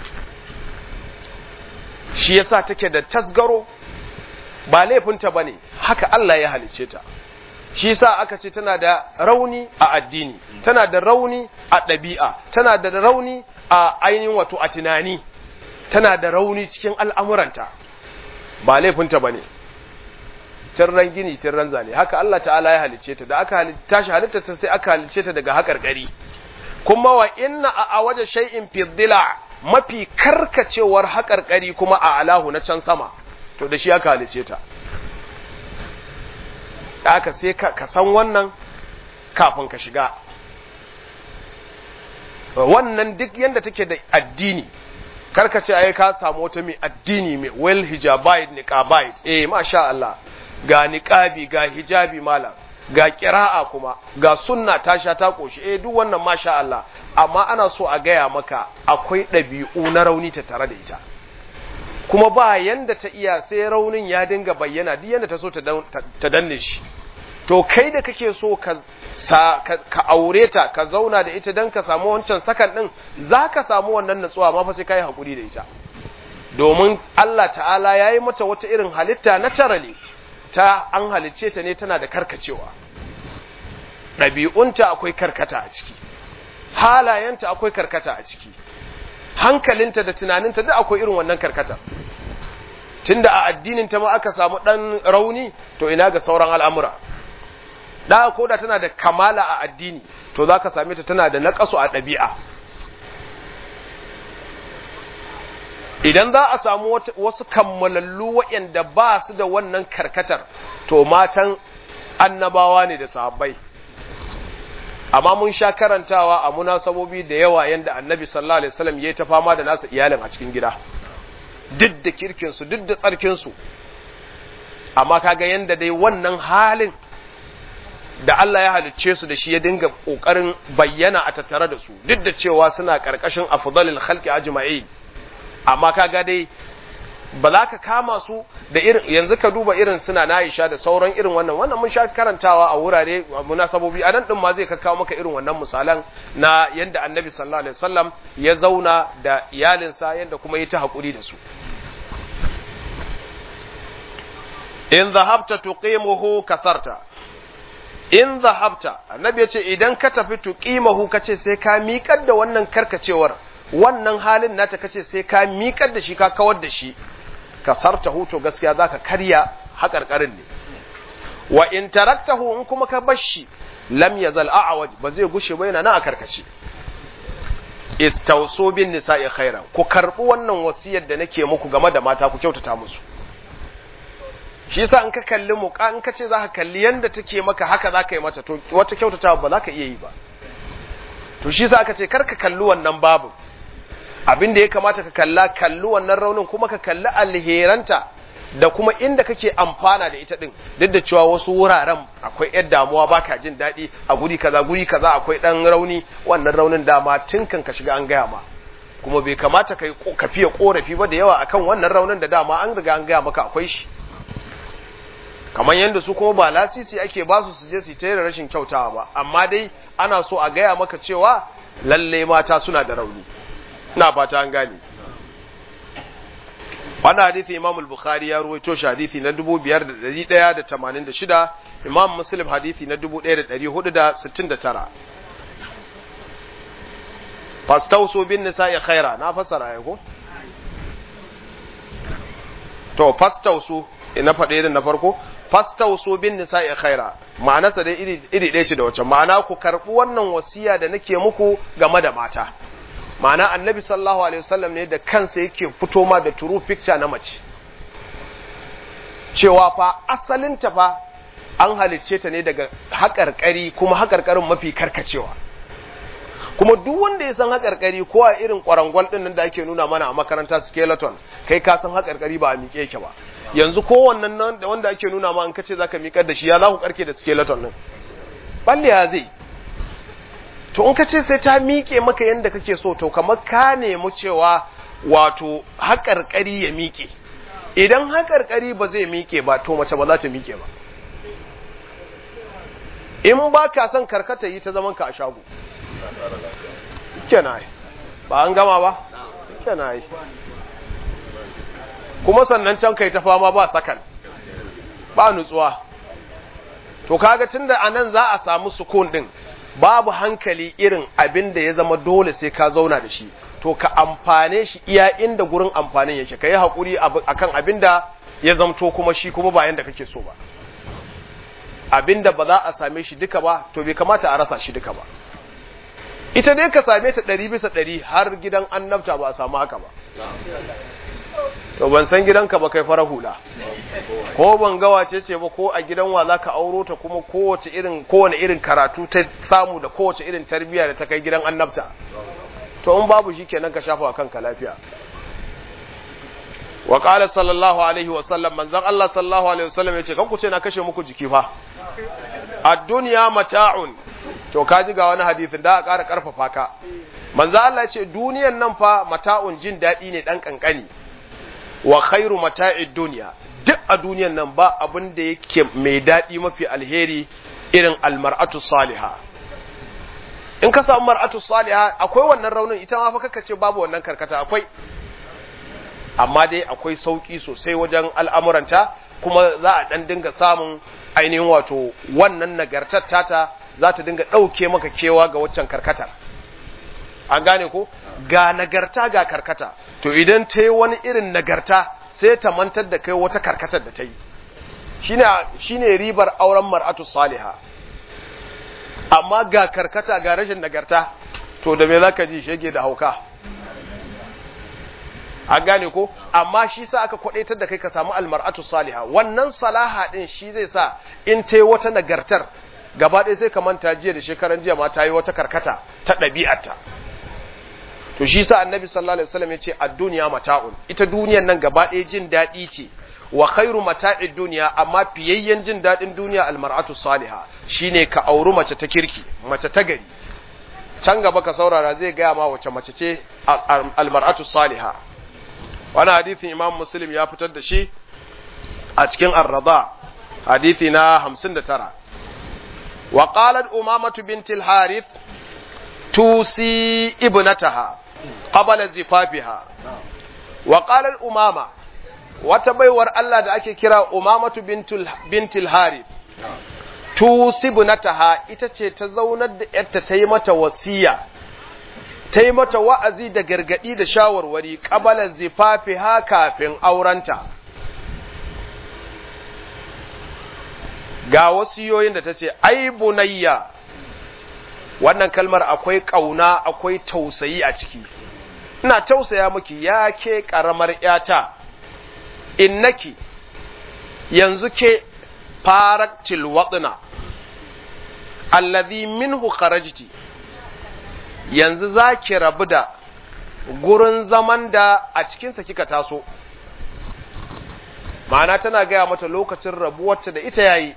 Speaker 1: shi yasa take da tasgaro ba laifinta bane haka Allah ya halicce ta shi yasa aka ce tana da rauni a addini tana da rauni a ɗabi'a tana da rauni a ainihin wato a tunani tana da rauni cikin al'amuranta ba laifinta bane tirran gini tirran zane haka Allah ta'ala ya halicce ta da aka tashi halitta ta sai aka halicce ta daga haƙarƙari kuma wa inna a waje shay'in fi dhila mafi karkacewar haƙarƙari kuma a alahu na can sama to da shi aka halicce ta da aka sai ka san wannan kafin ka shiga wannan duk yanda take da addini karka ce ai ka samu wata mai addini mai well hijabite niqabite eh masha Allah ga niqabi ga hijabi malam ga kira'a kuma ga sunna ta sha ta koshi eh duk wannan masha Allah amma ana so a gaya maka akwai ɗabi'u na rauni ta tare da ita kuma ba yanda ta iya sai raunin ya dinga bayyana duk yanda ta so ta danne shi to kai da kake so ka ka aure ta ka zauna da ita don ka samu wancan sakan ɗin za ka samu wannan natsuwa ma fa sai ka yi haƙuri da ita domin Allah ta'ala ya yi mata wata irin halitta na tarale ta an halicce ta ne tana da karkacewa ɗabi'unta akwai karkata a ciki halayenta akwai karkata a ciki hankalinta da tunaninta duk akwai irin wannan karkata tunda a addinin ta ma aka samu ɗan rauni to ina ga sauran al'amura da ko da tana da kamala a addini to za ka same ta tana da naƙasu a ɗabi'a idan za a samu wasu kammalallu waɗanda ba su da wannan karkatar to matan annabawa ne da sahabbai amma mun sha karantawa a munasabobi da yawa yanda annabi sallallahu alaihi wasallam yayi ta fama da nasa iyalin a cikin gida duk da kirkin su duk da tsarkin su amma kaga yanda dai wannan halin da Allah ya halicce su da shi ya dinga kokarin bayyana a tattare da su duk da cewa suna karkashin afdalil khalqi ajma'in amma kaga dai ba za ka kama su da irin yanzu ka duba irin suna na Aisha da sauran irin wannan wannan mun sha karantawa a wurare munasabobi a nan din ma zai kawo maka irin wannan misalan na yanda Annabi sallallahu alaihi wasallam ya zauna da iyalinsa yanda kuma ya ta hakuri da su in zahabta tuqimuhu kasarta in zahabta annabi ya ce idan ka tafi tuqimahu kace sai ka miƙar da wannan karkacewar wannan halin nata kace sai ka miƙar da shi ka kawar da shi kasarta huto gaskiya zaka karya haƙarƙarin ne wa in taraktahu in kuma ka bar shi lam yazal a'waj ba zai gushe ba yana nan a karkace istawsu bin nisa'i khairan ku karbi wannan wasiyar da nake muku game da mata ku kyautata musu shi yasa in ka kalli mu in ka ce zaka kalli yanda take maka haka zaka yi mata to wata kyautata ba zaka iya yi ba to shi yasa aka ce kar ka kalli wannan babu abin da ya kamata ka kalla kalli wannan raunin kuma ka kalli alheranta da kuma inda kake amfana da ita din duk da cewa wasu wuraren akwai yar damuwa baka jin daɗi a guri kaza guri kaza akwai ɗan rauni wannan raunin dama tun kan ka shiga an gaya ma kuma bai kamata kai ka fiye korafi ba da yawa akan wannan raunin da dama an riga an gaya maka akwai shi kamar yadda su kuma ba lasisi ake ba su su je su ta rashin kyautawa ba amma dai ana so a gaya maka cewa lalle mata suna da rauni ina fata an gane wannan hadisi Imam al-Bukhari ya ruwaito shi hadisi na 5186 Imam Muslim hadisi na 1469 fastausu bin nisa'i khaira na fassara ai ko to fastausu ina faɗe irin na farko fastausu bin nisa'i khaira ma'anarsa dai iri iri ɗaya ce da wacce ma'ana ku karɓi wannan wasiya da nake muku game da mata ma'ana annabi sallallahu alaihi wasallam ne da kansa yake fito ma da true picture na mace cewa fa asalinta fa an halicce ta ne daga haƙarƙari kuma haƙarƙarin mafi karkacewa kuma duk wanda ya san haƙarƙari ko a irin ƙwarangwal ɗin da ake nuna mana a makaranta skeleton kai ka san haƙarƙari ba a miƙe yake ba yanzu kowannen nan da wanda ake nuna ma an kace zaka miƙar da shi ya za ku karke da skeleton ɗin balle ya zai to in ka ce sai ta miƙe maka yadda kake so to kamar ka nemi cewa wato haƙarƙari ya miƙe idan haƙarƙari ba zai miƙe ba to mace ba za ta miƙe ba in ba ka son karkata yi ta zaman ka a shago kenan ba an gama ba kenan kuma sannan can kai ta fama ba sakan ba nutsuwa to kaga tunda anan za a samu sukun din babu hankali irin abin da ya zama dole sai ka zauna da shi to ka amfane shi iya inda gurin amfanin yake ka yi haƙuri akan abin da ya zamto kuma shi kuma ba yanda kake so ba abin da ba za a same shi duka ba to bai kamata a rasa shi duka ba ita dai ka same ta ɗari bisa ɗari har gidan annabta ba a samu haka ba to ban san gidanka ba kai fara hula ko ban ga wace ce ba ko a gidan wa zaka auro ta kuma kowace irin kowane irin karatu ta samu da kowace irin tarbiyya da ta kai gidan annabta to in babu shikenan ka shafa kanka lafiya wa qala sallallahu alaihi wa sallam manzon Allah sallallahu alaihi wa sallam yace kan ku ce na kashe muku jiki fa ad-dunya mata'un to kaji ga wani hadisin da a ƙara ƙarfafa ka manzo Allah ya ce duniyan nan fa mata'un jin daɗi ne ɗan ƙanƙani wa khairu mata'id duniya duk a duniyan nan ba abin da yake mai daɗi mafi alheri irin almar'atu saliha in ka samu mar'atu saliha akwai wannan raunin ita ma fa kaka ce babu wannan karkata akwai amma dai akwai sauki sosai wajen al'amuranta kuma za a ɗan dinga samun ainihin wato wannan nagartar tata za ta dinga ɗauke maka kewa ga waccan karkatar an gane ko ga nagarta ga karkata to idan ta yi wani irin nagarta sai ta mantar da kai wata karkatar da ta yi shine ribar auren mar'atu saliha amma ga karkata ga rashin nagarta to da me zaka ji shege da hauka an gane ko amma shi sa aka kwadaitar da kai ka samu almar'atu saliha wannan salaha din shi zai sa in ta yi wata nagartar gaba ɗaya sai ka manta jiya da shekaran jiya ma ta yi wata karkata ta ɗabi'arta to shi sa annabi sallallahu alaihi wasallam ya ce ad-dunya mata'un ita duniyan nan gaba ɗaya jin daɗi ce wa khairu mata'id dunya amma fiyayyen jin daɗin duniya almar'atu salihah shine ka auri mace ta kirki mace ta gari can gaba ka saurara zai gaya ma wace mace ce almar'atu salihah wani hadisin imam muslim ya fitar da shi a cikin ar-rada hadisi na 59 wa qalat umamatu bint al-harith tusi ibnataha qabla zifafiha wa qalat umama wata baiwar Allah da ake kira umamatu bintul harith tusi ibnataha ita ce ta zaunar da yarta ta yi mata wasiya ta yi mata wa'azi da gargadi da shawarwari qabla zifafiha kafin aurenta ga wasiyoyin da ta ce ai bunayya wannan kalmar akwai ƙauna akwai tausayi a ciki ina tausaya miki ya ke ƙaramar ‘yata innaki yanzu ke faraktil waɗina allazi minhu kharajti yanzu za ki rabu da gurin zaman da a cikinsa kika taso ma'ana tana gaya mata lokacin rabuwarta da ita yayi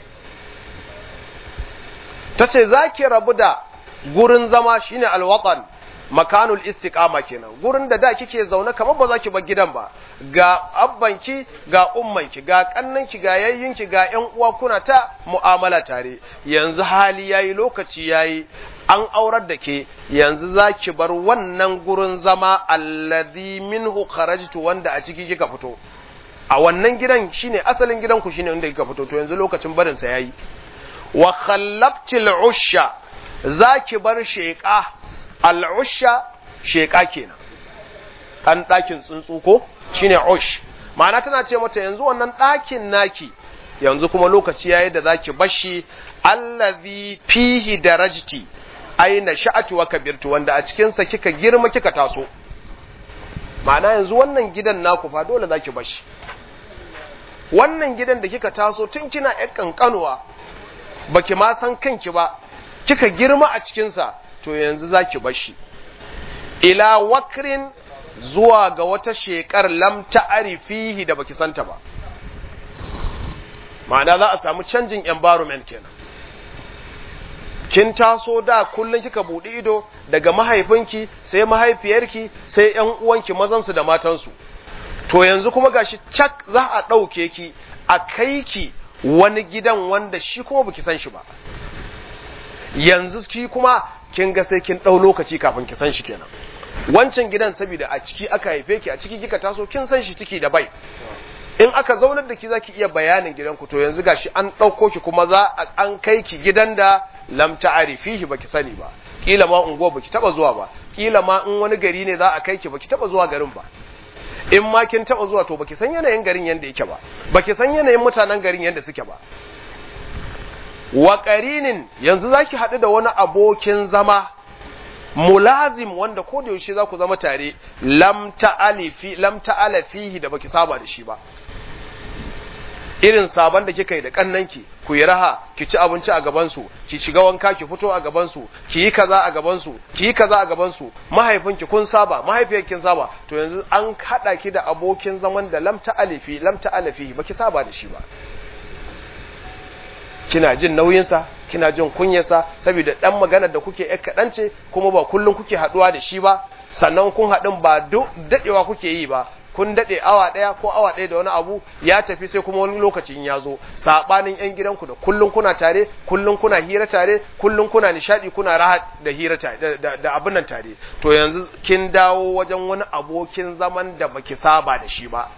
Speaker 1: ta ce za ki rabu da gurin zama shine alwatan makanul istiqama kenan gurin da da kike zaune kamar ba za ki bar gidan ba ga abbanki ga ummanki ga kannanki ga yayyinki ga ƴan uwa kuna ta mu'amala tare yanzu hali yayi lokaci yayi an aurar da ke yanzu za ki bar wannan gurin zama alladhi minhu kharajtu wanda a ciki kika fito a wannan gidan shine asalin gidanku shine inda kika fito to yanzu lokacin barin sa yayi wa khallabtil usha zaki bar sheqa al usha sheqa kenan an dakin tsuntsu ko shine ush ma'ana tana ce mata yanzu wannan dakin naki yanzu kuma lokaci yayi da zaki bashi allazi fihi darajti aina sha'atu wa kabirtu wanda a cikin sa kika girma kika taso ma'ana yanzu wannan gidan naku fa dole zaki bashi wannan gidan da kika taso tun kina ƴan kankanuwa baki ma san kanki ba kika girma a cikinsa to yanzu zaki bashi ila wakrin zuwa ga wata shekar lam ta'rifihi da baki santa ba ma'ana za a samu canjin environment kenan kin taso da kullun kika buɗe ido daga mahaifinki sai mahaifiyarki sai ƴan uwanki mazansu da matansu to yanzu kuma gashi cak za a ɗauke ki a kai ki wani gidan wanda shi kuma baki san shi ba yanzu ki kuma kin ga sai kin ɗau lokaci kafin ki san shi kenan wancan gidan saboda a ciki aka haife ki a ciki kika taso kin san shi ciki da bai in aka zaunar da ki zaki iya bayanin gidanku to yanzu gashi an ɗauko ki kuma za an kai ki gidan da lam ta'rifihi baki sani ba kila ma unguwa baki taba zuwa ba kila ma in wani gari ne za a kai ki baki taba zuwa garin ba in ma kin taba zuwa to baki san yanayin garin yanda yake ba baki san yanayin mutanen garin yanda suke ba wa qarinin yanzu zaki haɗu da wani abokin zama mulazim wanda ko da yaushe za ku zama tare lam ta'alifi lam ta'ala fihi da baki saba da shi ba irin sabon da kika yi da kannanki ku yi raha ki ci abinci a gaban su ki shiga wanka ki fito a gaban su ki yi kaza a gaban su ki yi kaza a gaban su mahaifinki kun saba mahaifiyar kin saba to yanzu an hada ki da abokin zaman da lam alifi lam alifi baki saba da shi ba kina jin nauyinsa kina jin kunyarsa saboda dan maganar da kuke yar kaɗan ce kuma ba kullum kuke haɗuwa da shi ba sannan kun haɗin ba daɗewa kuke yi ba kun daɗe awa ɗaya ko awa ɗaya da wani abu ya tafi sai kuma wani lokacin ya zo saɓanin yan gidanku da kullum kuna tare kullum kuna hira tare kullum kuna nishaɗi kuna raha da hira tare da abin nan tare to yanzu kin dawo wajen wani abokin zaman da baki saba da shi ba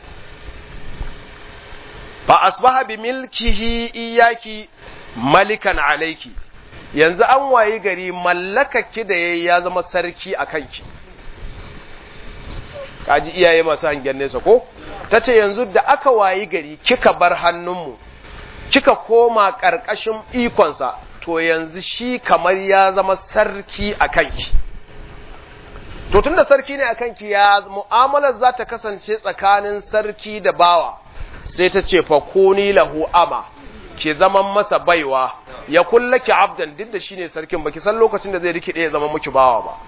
Speaker 1: fa asbaha bi milkihi iyaki malikan alaiki yanzu an wayi gari mallakaki da yayi ya zama sarki a kanki kaji iyaye masu hangen nesa ko tace yanzu da aka wayi gari kika bar hannunmu kika koma ƙarƙashin ikonsa to yanzu shi kamar ya zama sarki a kanki to tunda sarki ne a kanki ya mu'amalar za ta kasance tsakanin sarki da bawa sai ta ce fakuni lahu ama ke zaman masa baiwa ya kullaki abdan duk da shine sarkin baki san lokacin da zai rikide ya zama miki bawa ba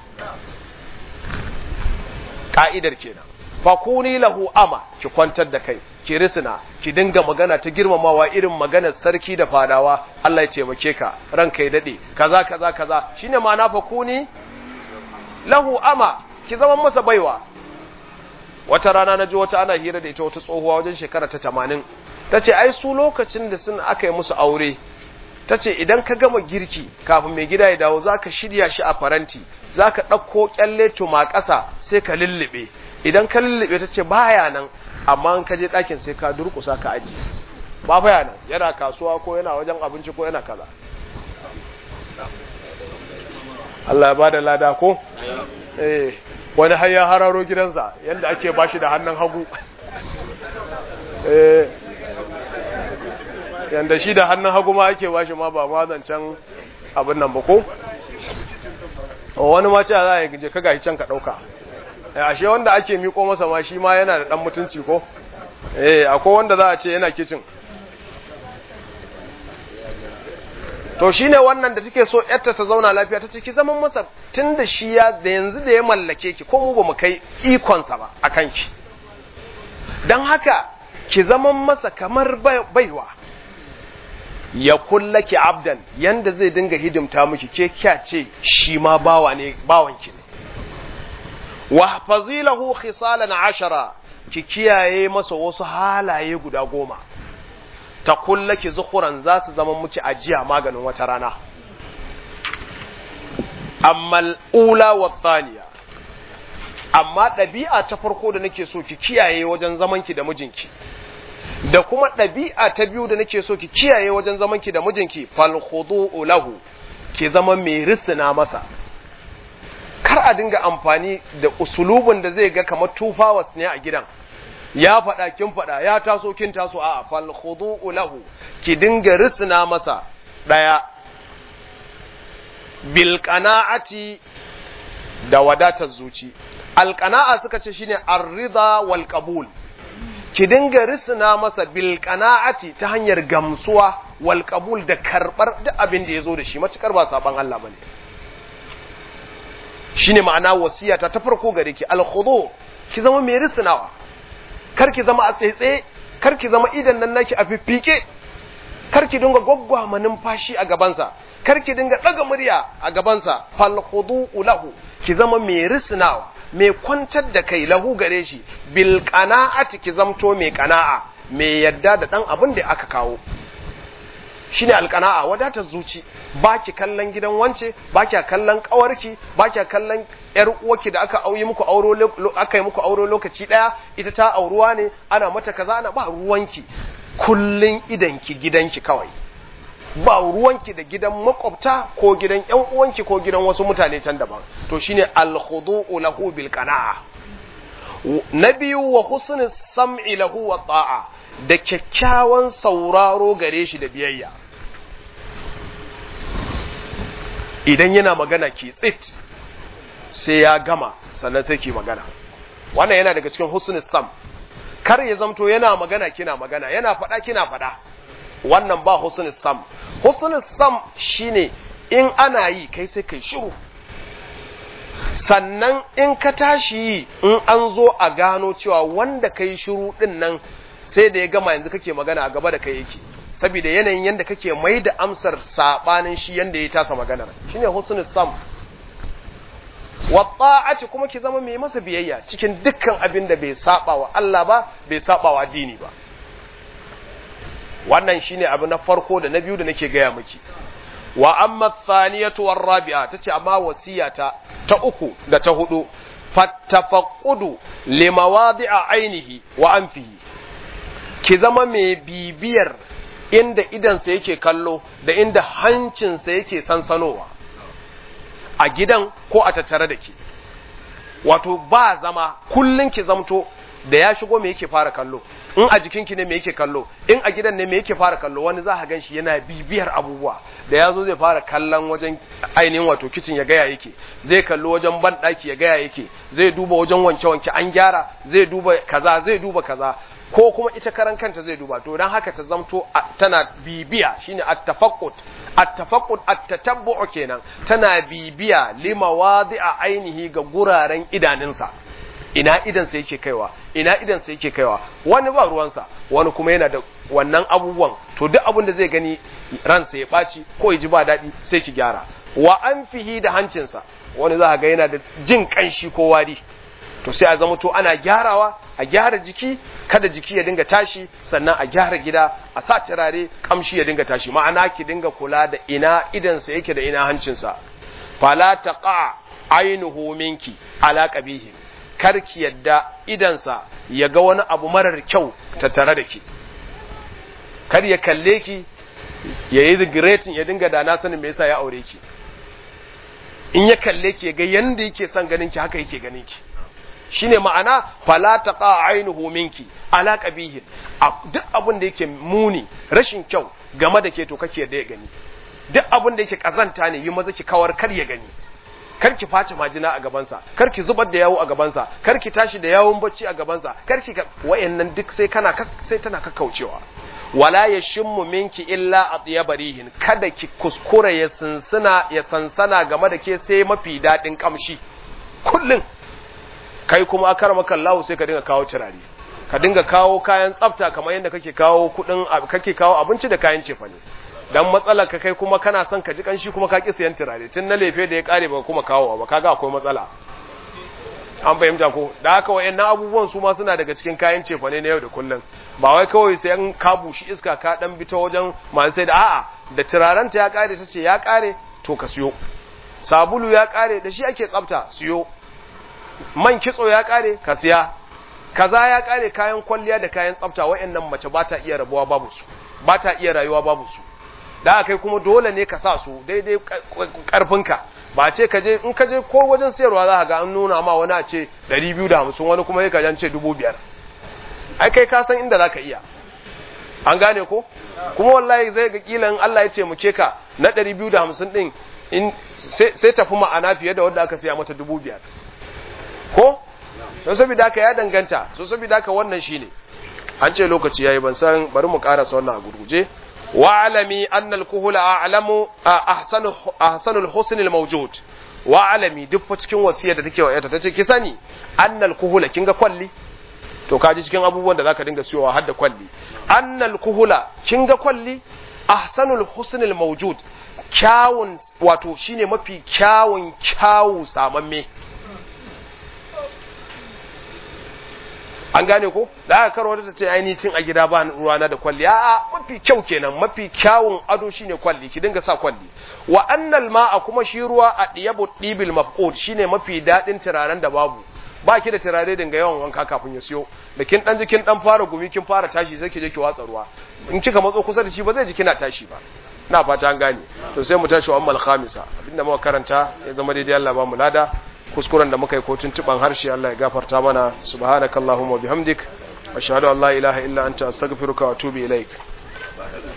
Speaker 1: ka'idar kenan fakuni lahu ama ki kwantar da kai ki risina ki dinga magana ta girmamawa irin maganar sarki da fadawa Allah ya taimake ka ranka ya dade kaza kaza kaza shine ma'ana fakuni lahu ama ki zama masa baiwa wata rana na ji wata ana hira da ita wata tsohuwa wajen shekara ta tamanin ta ce ai su lokacin da sun aka yi musu aure ta ce idan ka gama girki kafin mai gida ya dawo za ka shirya shi a faranti za ka ɗauko ƙyalle tuma ƙasa sai ka lullube idan ka lullube ta ce baya nan amma in ka je ɗakin sai ka durƙusa ka aji ba baya nan yana kasuwa ko yana wajen abinci ko yana kaza Allah ya ba da lada ko? Eh, wani har ya hararo gidansa yadda ake ba shi da hannun hagu. Eh, yadda shi da hannun hagu ma ake ba shi ma ba ma zancen abin nan ba ko? Wani ma ce za a yi je ka gashi can ka ɗauka. Ashe wanda ake miko masa ma shi ma yana da ɗan mutunci ko? Eh, akwai wanda za a ce yana kicin. to shine wannan da take so yarta ta zauna lafiya ta ce ki zaman masa tunda shi ya da yanzu da ya mallake ki ko mu ba mu kai ikonsa ba a kanki don haka ki zaman masa kamar baiwa ya kullaki abdan yanda zai dinga hidimta miki ke kya ce shi ma bawa ne bawanki ne wa fazilahu khisalan ashara ki kiyaye masa wasu halaye guda goma ta kullaki zukuran za su zama muki ajiya maganin wata rana amma ula wa thaniya amma ɗabi'a ta farko da nake so ki kiyaye wajen zamanki da mijinki da kuma ɗabi'a ta biyu da nake so ki kiyaye wajen zamanki da mijinki fal khudu'u lahu ki zama mai risina masa kar a dinga amfani da usulubin da zai ga kamar tufawas ne a gidan ya faɗa kin faɗa ya taso kin taso a fal khudu'u lahu ki dinga risina masa daya bil qana'ati da wadatar zuci al qana'a suka ce shine ar-ridha wal qabul ki dinga risina masa bil qana'ati ta hanyar gamsuwa wal qabul da karbar duk abin da yazo da shi matukar ba saban Allah bane shine ma'ana wasiyata ta farko gare ki al khudu ki zama mai risinawa kar ki zama a tsaitsaye kar ki zama idan nan naki a fiffike kar ki dinga gwaggwama numfashi a gabansa kar ki dinga daga murya a gabansa fal khudu'u lahu ki zama mai risnawa mai kwantar da kai lahu gare shi bil qana'ati ki zamto mai qana'a mai yadda da dan abin da aka kawo shine alqana'a wadatar zuci baki kallon gidan wance baki kallon kawarki baki kallon yar uwarki da aka auyi muku auro aka yi muku auro lokaci daya ita ta auruwa ne ana mata kaza ana ba ruwanki kullun idanki gidanki kawai ba ruwanki da gidan makwabta ko gidan yan uwanki ko gidan wasu mutane can daban to shine al-khudu'u lahu bil qana'a na biyu wa husnul sam'i lahu wa ta'a da kyakkyawan sauraro gare shi da biyayya idan yana magana ki tsit sai ya gama sannan sai ki magana wannan yana daga cikin husnul sam kar ya zamto yana magana kina magana yana faɗa kina faɗa wannan ba husnul sam husnul sam shine in ana yi kai sai kai shiru sannan in ka tashi yi in an zo a gano cewa wanda kai shiru din nan sai da ya gama yanzu kake magana a gaba da kai yake saboda yanayin yanda kake mai da amsar sabanin shi yanda ya tasa maganar shine husnul sam wa ta'ati kuma ki zama mai masa biyayya cikin dukkan abin da bai saba wa Allah ba bai saba wa dini ba wannan shine abu na farko da na biyu da nake gaya miki wa amma thaniyatu war rabi'a tace amma wasiyata ta uku da ta hudu fattafaqqudu limawadi'a ainihi wa anfihi ki zama mai bibiyar inda idansa yake kallo da inda hancinsa yake sansanowa a gidan ko a tattare da ke wato ba zama kullun ki zamto da ya shigo me yake fara kallo in a jikinki ne me yake kallo in a gidan ne me yake fara kallo wani za ka gan shi yana bibiyar abubuwa da ya zo zai fara kallon wajen ainihin wato kicin ya gaya yake zai kallo wajen banɗaki ya gaya yake zai duba wajen wanke-wanke an gyara zai duba kaza zai duba kaza ko kuma ita karan kanta zai duba to dan haka ta zamto tana bibiya shine at-tafaqqud at-tafaqqud at-tatabbu kenan tana bibiya limawadi'a ainihi ga guraren idaninsa ina idansa yake kaiwa ina idansa yake kaiwa wani ba ruwansa wani kuma yana da wannan abubuwan to duk abin da zai gani ransa ya ɓaci ko ya ji ba daɗi sai ki gyara wa an fihi da hancinsa wani za ga yana da jin ƙanshi ko wari to sai a zama to ana gyarawa a gyara jiki kada jiki ya dinga tashi sannan a gyara gida a sa turare kamshi ya dinga tashi ma'ana ki dinga kula da ina idansa yake da ina hancinsa fala taqa ainuhu minki ala qabihi karki yadda idansa ya ga wani abu marar kyau tattare da ki kar ya kalle ki ya yi regretin ya dinga da na sanin me yasa ya aure ki in ya kalle ki ya ga yanda yake son ganin ki haka yake ganin ki shine ma'ana fala taqa ainuhu minki ala qabihin duk abin da yake muni rashin kyau game da ke to kake da ya gani duk abin da yake kazanta ne yi maza ki kawar kar ya gani kar ki face majina a gabansa kar ki zubar da yawo a gabansa kar ki tashi da yawon bacci a gabansa kar ki wayannan duk sai kana sai tana kakkaucewa wala yashimmu minki illa atyabarihin kada ki kuskura ya sinsina ya sansana game da ke sai mafi dadin kamshi kullun kai kuma akar maka Allah sai ka dinga kawo turare ka dinga kawo kayan tsafta kamar yadda kake kawo kudin kake kawo abinci da kayan cefane dan matsalar ka kai kuma kana son ka ji kanshi kuma ka ki siyan turare tun na lefe da ya kare ba kuma kawo ba kaga akwai matsala an fahimta ko da haka wayannan abubuwan su ma suna daga cikin kayan cefane na yau da kullum ba wai kawai sai an ka bushi iska ka dan bi ta wajen masu sai da a'a da turaren ta ya kare ta ce ya kare to ka siyo sabulu ya kare da shi ake tsafta siyo man kitso ya kare ka siya kaza ya kare kayan kwalliya da kayan tsafta wayannan mace ba ta iya rabuwa babu su ba ta iya rayuwa babu su da kai kuma dole ne ka sa su daidai karfinka ba ce ka je in ka je ko wajen sayarwa za ka ga an nuna ma wani a ce 250 wani kuma ya kajan ce 5000 ai kai ka san inda za ka iya an gane ko kuma wallahi zai ga kila in Allah ya ce muke ka na 250 din in sai tafi ma'ana fiye da wanda aka siya mata 5000 ko don saboda haka ya danganta so saboda haka wannan shine an ce lokaci yayi ban san bari mu karasa wannan a gurguje wa'alami annal kuhula a'lamu ahsanu ahsanul husn al mawjud wa'alami duk fa cikin wasiyar da take wa yata tace ki sani annal kuhula kinga kwalli to kaji cikin abubuwan da zaka dinga siyowa har da kwalli annal kuhula kinga kwalli ahsanul husn al mawjud kyawun wato shine mafi kyawun kyawu samamme an gane ko da aka karo ta ce ainihin cin a gida ba ruwana da kwalli a mafi kyau kenan mafi kyawun ado shine kwalli ki dinga sa kwalli wa annal ma'a kuma shi ruwa a diyabu dibil mafqud shine mafi dadin turaren da babu ba ki da turare dinga yawan wanka kafin ya siyo da kin dan jikin dan fara gumi kin fara tashi sai ki je ki watsa ruwa in kika matso kusa da shi ba zai ji kina tashi ba na fata an gane to sai mu tashi wa ammal khamisa abinda muka karanta ya zama daidai Allah ba mu lada kuskuren da muka yi ko tuntuban harshe Allah ya gafarta mana subhanakallahumma bihamdik ashhadu an la ilaha illa anta astaghfiruka wa atubu ilaik